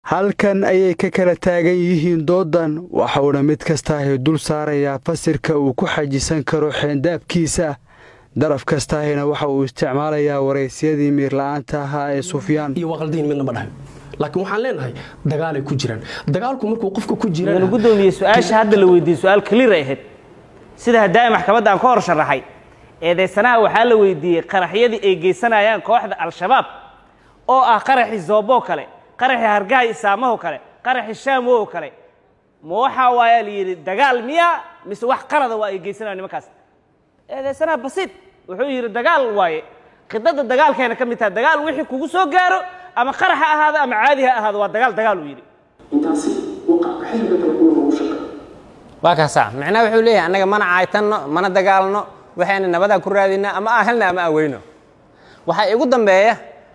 halkan ayay ka kala taagan yihiin doodan waxauna mid kastaahi dul saarayaa fasirka uu ku xajisan karo xeendaabkiisa daraf kastaahina waxa uu isticmaalayaa waraysyadii miirla'aanta ahaa ee sufyaan iyo waa qaldayn midna ma dhahay laakiin waxaan leenahay dagaalay ku jiraan dagaalku markuu qofka ku jiraan mudana gudoomiye su-aasha hadda la weydiiyey su-aal clear ay ahayd sida haddaai maxkamadda aan ka hor sharaxay eedaysanaha waxaa la weydiiyey qaraxyadii ay geysanayaan kooxda al-shabaab oo ah qaraxii zooboo kale qaraxii hargaha isaamaho kale qaraxii shaamoo kale ma waxaa waayaa la yidhi dagaal miya mise wax qalada waa ay geysanayaan nimankaas eedaysanaha basiid wuxuu yidhi dagaal waaye khidada dagaalkeena ka mid taha dagaal wixii kugu soo gaaro ama qarax ha ahaado ama caadi ha ahaado waa dagaal dagaal uu yidhi intaasi waqacka xilliga kale kuwa lagu shaqeeyo waa kaasaa micnaha wuxuu leeyahay annaga mana caaytanno mana dagaalno waxayna nabadaa ku raadinaa ama aan helna ama aan weyno waxaa igu dambeeya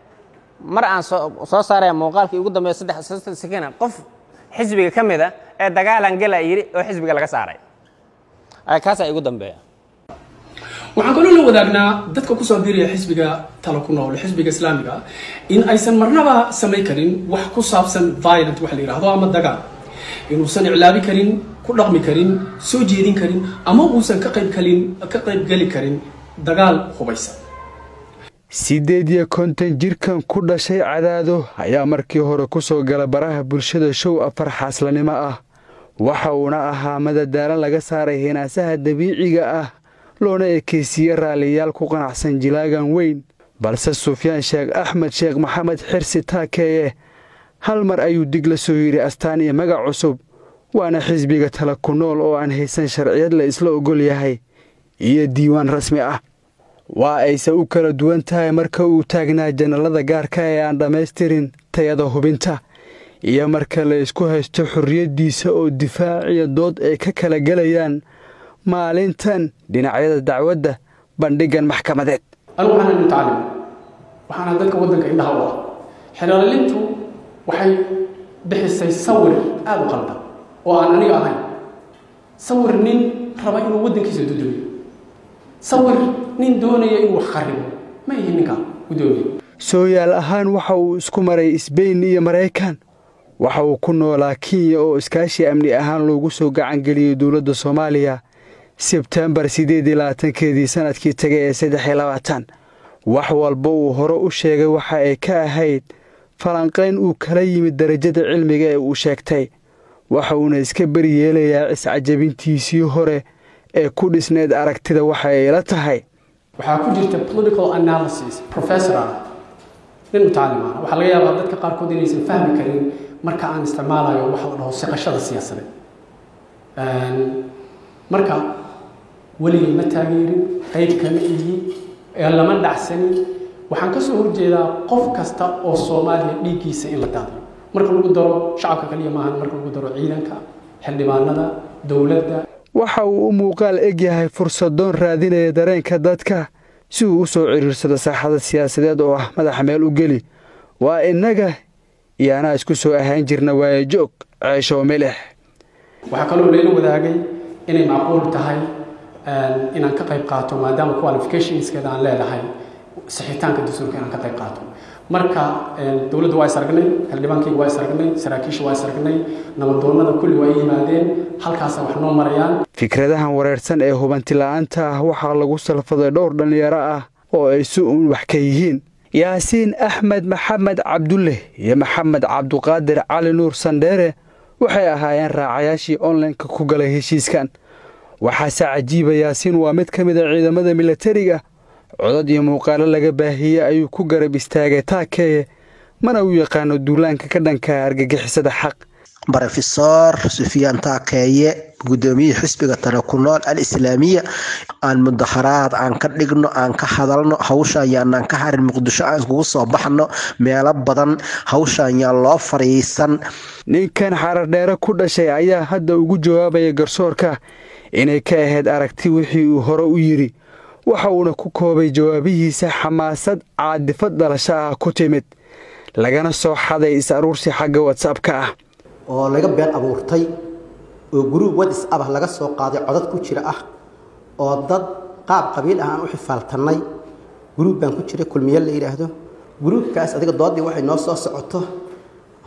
mar aan soo saaraya muuqaalkii igu dambeeya saddex sakina qof xisbiga ka mid a ee dagaalan gela yidhi oo xisbiga laga saaray kaasaa igu dambeeya waxaan kaloo la wadaagnaa dadka kusoo biiraya xisbiga talo ku nool xisbiga islaamiga in aysan marnaba samayn karin wax ku saabsan violent wax la yidhaahdo ama dagaal inuusan iclaabi karin ku dhaqmi karin soo jeedin karin ama uusan ka qayb kalin ka qayb geli karin dagaal hubaysan siddeed iyo konton jirkan ku dhashay cadaado ayaa markii hore ku soo gala baraha bulshada show afar xaaslanimo ah waxa uuna ahaa madadaalan laga saaray hinaasaha dabiiciga ah loona ekeysiiye raalliyaal ku qanacsan jilaagan weyn balse sufyaan sheekh axmed sheekh maxamed xirsi taakeeye hal mar ayuu dig la soo yidhi astaan iyo magac cusub waana xisbiga tala ku nool oo aan haysan sharciyad la isla ogol yahay iyo diiwaan rasmi ah waa ayse u kala duwan tahay marka uu taagnaa janalada gaarka ee aan dhammaystirin tayada hubinta iyo marka la isku haysto xorriyaddiisa oo difaaciya dood ay ka kala gelayaan maalintan dhinacyada dacwadda bandhiggan maxkamadeed anigu waxaan mutacallim waxaana dadka waddanka indhaha u ah xeloolintu waxay bixisay sawir aada u qaldan oo aan aniga ahayn sawir nin raba inuu waddankiisa dudumiyo sawir nin doonaya inuu wax kharibo ma ihi ninka gudoomiye sooyaal ahaan waxa uu isku maray sbain iyo maraykan waxa uu ku noolaa kenya oo iskaashi amni ahaan loogu soo gacangeliyey dowladda soomaaliya sebtembar siddeed iyo labaatankeedii sannadkii tagay ee saddex iyo labaatan wax walba uu hore u sheegay waxa ay ka ahayd falanqayn uu kala yimid darajada cilmiga ee uu sheegtay waxa uuna iska beri yeelayaa iscajabintiisii hore ee ku dhisneed aragtida waxa ay la tahay waxaa ku jirta political analysis professor ah nin mutacallim ah waxaa laga yaabaa dadka qaarkood inaysan fahmi karin marka aan isticmaalayo waxa la dhaho siqashada siyaasadeed marka weligay ma taageerin qayb kama ihi ee lama dhacsanin waxaan ka soo horjeedaa qof kasta oo soomaaliya dhiiggiisa in la daadiyo marka lagu daro shacabka kaliya maahan marka lagu daro ciidanka xildhibaanada dowladda waxa uu u muuqaal eg yahay fursadoon raadinaya dareenka dadka si uu u soo cidhiirsado saaxada siyaasadeed oo ah madaxa meel u geli waa innaga iyo anaa isku soo ahaan jirna waaye joog ceeshow milix waxaa kaloo layla wadaagay inay macquul tahay inaan ka qayb qaato maadaama qualificationskeeda aan leedahay sixitaanka dastuurka inaan ka qayb qaato marka dowladda waa is aragnay xildhibaankayga waa is aragnay saraakiisha waa is aragnay nabadoonnada kulli waa yimaadeen halkaasa wax noo marayaan fikradahan wareersan ee hubanti la'aanta ah waxaa lagu salfaday dhowr dhallinyaro ah oo ay si uun wax ka yihiin yaasiin axmed maxamed cabdulle iyo maxamed cabduqaadir cali nuur sandheere waxay ahaayeen raacayaashii onlineka ku galay heshiiskan waxaase cajiiba yaasiin waa mid ka mid a ciidamada milatariga codad iyo muuqaalo laga baahiyey ayuu ku garab istaagay taakeeye mana u yaqaano duulaanka ka dhanka argagixisada xaq brofesor sufyaan taakeeye gudoomiyihii xisbiga tale ku nool al islaamiya aan mudaharaad aan ka dhigno aan ka hadalno hawshaan yaanaan ka harin muqdisho aan iskugu soo baxno meelo badan hawshaan yaan loo fariisan ninkan xarardheere ku dhashay ayaa hadda ugu jawaabaya garsoorka inay ka ahayd aragti wixii uu hore u yidhi waxa uuna ku koobay jawaabihiisa xamaasad caadifad dhalasho ah ku timid lagana soo xaday is-aruursi xagga watsapka ah oo laga been abuurtay oo guruub whatsap ah laga soo qaaday codad ku jira ah oo dad qaab qabiil ah aan u xifaaltannay guruub baan ku jiray kulmiye la yidhaahdo guruubkaas adiga doodii waxay noo soo socoto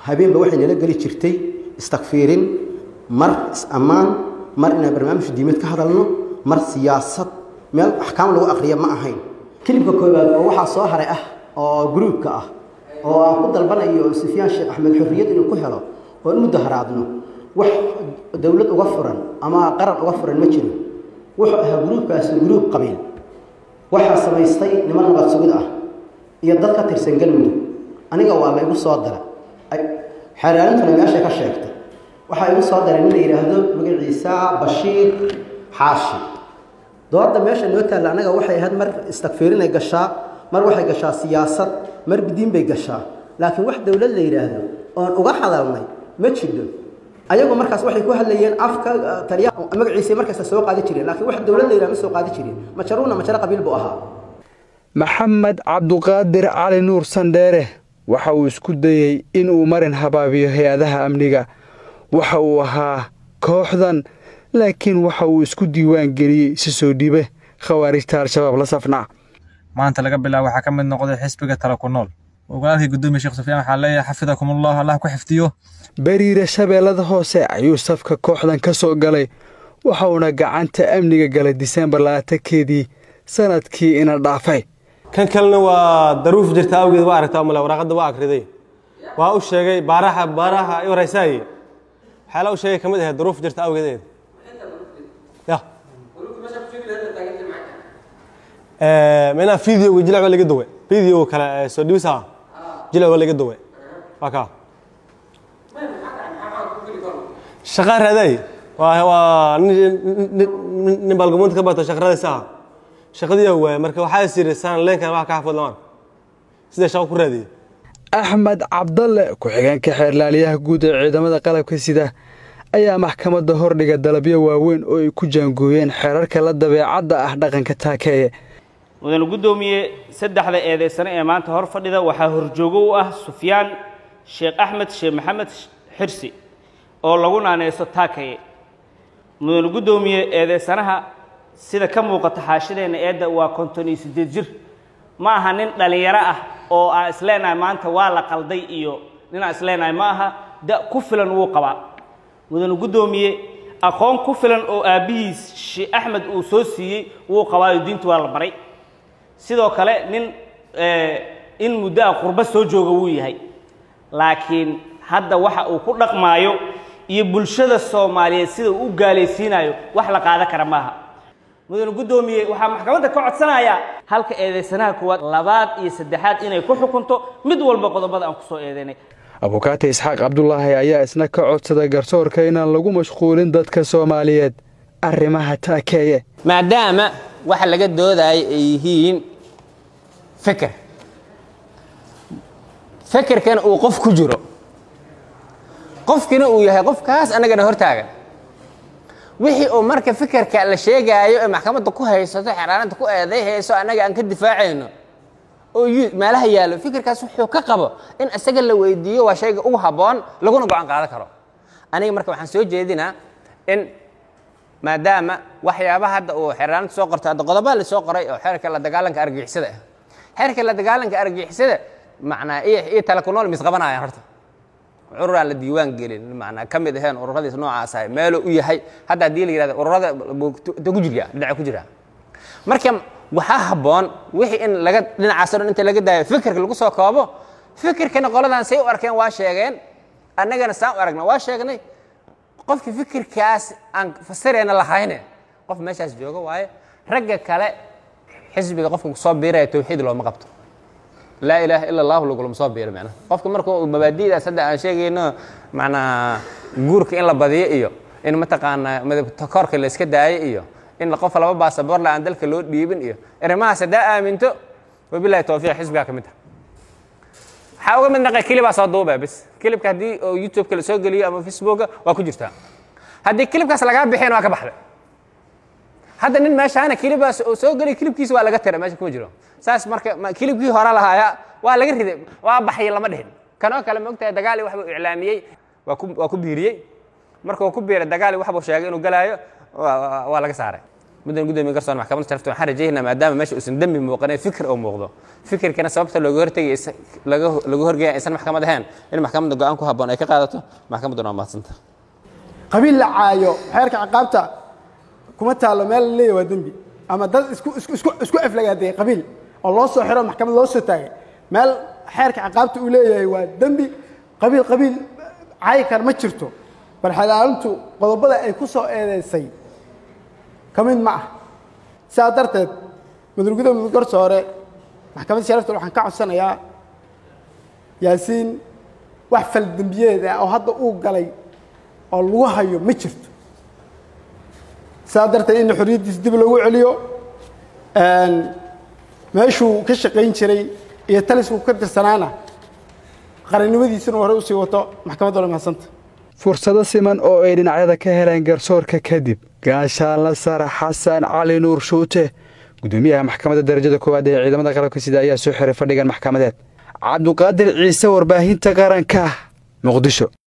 habeenba waxay nala geli jirtay istakfiirin mar is-ammaan mar inaan barnaamij diimeed ka hadalno mar siyaasad meel axkaam lagu aqriya ma ahayn kilibka koowaad oo waxaa soo haray ah oo gruubka ah oo aan ku dalbanayo sufyaan sheekh axmed xorriyad inuu ku helo oo in mudaharaadno wax dowlad uga furan ama qaran uga furan ma jiro wuxuu ahaa gruubkaasi gruub qabiil waxaa samaystay niman nabad sugid ah iyo dad ka tirsan galmudug aniga waa la igu soo dara xeeraalintuna meeshay ka sheegtay waxaa igu soo daray nin la yidhaahdo magaciisa bashiir xaashi dooda meesha noo taalla annaga waxay ahayd mar istakfiirinay gashaa mar waxay gashaa siyaasad mar diin bay gashaa laakiin wax dowlad la yidhaahdo oon uga hadalnay ma jiro ayagu markaas waxay ku hadlayeen afka taliya magaciisa markasta soo qaadi jireen laakiin wax dowlad la yidhahdo ma soo qaadi jirin majaruuna majaro qabiil buu ahaa maxamed cabduqaadir cali nuur sandheere waxa uu isku dayey inuu marin habaabiyo hay-adaha amniga waxa uu ahaa kooxdan laakiin waxa uu isku diiwaan geliyey si soo dhiibe khawaarijta al-shabaab la safnaa maanta laga bilaabo waxaa ka mid noqday xisbiga tala ku nool ogolaalkii gudoomiye sheekh sufyaan waxaa leeyahay xafidakumullah allah ku xifdiyo beriire shabeellada hoose ayuu safka kooxdan ka soo galay waxauna gacanta amniga galay disembar labaatankeedii sanadkii ina dhaafay kan kalena waa daruuf jirta awgeed waa aragtaa male waraaqadda waa akriday waa u sheegay baaraha baaraha i waraysaaye waxyaala u sheegay ka mid ahayd daruuf jirta awgeedeed ya mina videoga jilac waa laga dawe video kale soo dhibisa jilac waa laga dawe waa kaa shaqaa raaday waa waa nin baalgamoonta ka bato shaqradaysa ah shaqadii waay marka waxaa is yiri saan leenkan wax ka xafid lamaan sida shaqo ku raadiyay axmed cabdalle ku-xigeenka xeerlaaliyaha guud ee ciidamada qalabka sida ayaa maxkamadda hordhiga dalabyo waaweyn oo ay ku jaangooyeen xeerarka la dabeecadda ah dhaqanka taakeeye mudane guddoomiye saddexda eedaysane ee maanta hor fadhida waxaa horjoogo u ah sufyaan sheekh axmed sheekh maxamed xirsi oo lagu naaneyso taakaye mudane guddoomiye eedaysanaha sida ka muuqata xaashideenna eedda waa konton iyo siddeed jir ma aha nin dhallinyaro ah oo aan isleenahay maanta waa la qalday iyo nin aan isleenahay ma aha da ku filan wuu qabaa mudane guddoomiye aqoon ku filan oo aabbihiis sheekh axmed uu soo siiyey wuu qabaayo diintu waa la baray sidoo kale nin in muddo a qurbo soo jooga wuu yahay laakiin hadda waxa uu ku dhaqmaayo iyo bulshada soomaaliyeed sida uu u gaalaysiinayo wax la qaadan kara maaha mudane guddoomiye waxaa maxkamadda ka codsanayaa halka eedaysanaha kuwaad labaad iyo saddexaad inay ku xukunto mid walba qodobada aan ku soo eedaynay abukaate isxaaq cabdulaahi ayaa isna ka codsaday garsoorka inaan lagu mashquulin dadka soomaaliyeed arrimaha taakeeye maadaama waxa laga doodayo ay yihiin feker fekerkana uu qof ku jiro qofkina uu yahay qofkaas annagana hortaagan wixii uu marka fekerka la sheegaayo ee maxkamadda ku haysato xeeraananta ku eeday hayso annaga aan ka difaacayno oo meelaha yaallo fikirkaas wuxuu ka qabo in isaga la weydiiyo waa shayga ugu habboon laguna go-aan qaadan karo aniga marka waxaan soo jeedinaa in maadaama waxyaabaha hadda uu xeeraanta soo qorto hadda qodobaa la soo qoray oo xeerka la dagaalanka argixisada ah xeerka la dagaalanka argixisada macnaa iyo iyo tala ku nool misqabanayaan horta curur aan la diiwaan gelin macnaa ka mid ahayn ururadiis noocaas ahay meeluu u yahay hadda haddii la yidhahdo ururada ta ku jirya dhinaca ku jira marka waxaa habboon wixii in laga dhinacaasoo dhan inta laga daayo fikirka lagu soo koobo fikirkana qoladan say u arkeen waa sheegeen annagana saan u aragna waa sheegnay qofki fikirkaas aan fasirayna lahayne qof meeshaas jooga waaye ragga kale xisbiga qofka kusoo biiraya tawxiid looma qabto laa ilaaha ila allahu lagulama soo biiro macnaha qofka marka uu mabaadi'daas hadda aan sheegayno macnaa guurka in la badiyo iyo in mataqaanaa midabtakoorka la iska daayo iyo in qof laba baasaboor la aan dalka loo dhiibin iyo arrimahaas haddaa aaminto wabilahi tawfiiq xisbigaa ka mid ah waxaa uga mid naqay kilibaa soo duuba bis kilibka haddii oo youtube-ka la soo geliyo ama facebooka waa ku jirtaa haddii kilibkaas lagaa bixin waa ka baxday hadda nin meeshaana kilibaas oo soo geliy kilibkiisa waa laga tira meesha kuma jiro saas marka kilibkii hore lahaaya waa laga riday waa baxay lama dhihin kanoo kale maogtahay dagaali waxbuu iclaamiyey waa ku waa ku biiriyey markuu ku biiray dagaali waxbuu sheegay inuu galaayo waa laga saaray muddan gudoomiye garsoor maxkamadda sharafta waxaan rajaynaa maadaama meesha uusan dembi muuqanin fikir oo muuqdo fikirkana sababta looga hortegay laga lagu horgeeya aysan maxkamad ahayn in maxkamadda go-aan ku habboon ay ka qaadato maxkamadduna waa mahadsanta qabiil la caayo xeerka ciqaabta kuma taalo meel la leeyahy waa dembi ama dad isku isku isku isku aflagaaday qabiil oo loo soo xiro maxkamad loo soo taagay meel xeerka ciqaabta uu leeyahay waa dembi qabiil qabiil caayi kar ma jirto bal xalaalintu qodobada ay ku soo eedeysay ka mid ma ah sidaa darteed mudurgudoomiye garsoore maxkamadda sharafta waxaan ka codsanayaa yaasiin wax faldembiyeed ah oo hadda uu galay oo lagu hayo ma jirto sidaa darteed in xorriyaddiisa dib loogu celiyo meeshuu ka shaqayn jiray iyo talisku ka tirsanaana qarannimadiisuna hore usii wato maxkamadda la mahadsanta fursado siman oo ay dhinacyada ka heleen garsoorka kadib gaashaanla sare xasan cali nuur shuute gudoomiyaha maxkamadda darajada koowaad ee ciidamada qalabka sida ayaa soo xiray fadhigan maxkamadeed cabduqaadir ciise warbaahinta qaranka muqdisho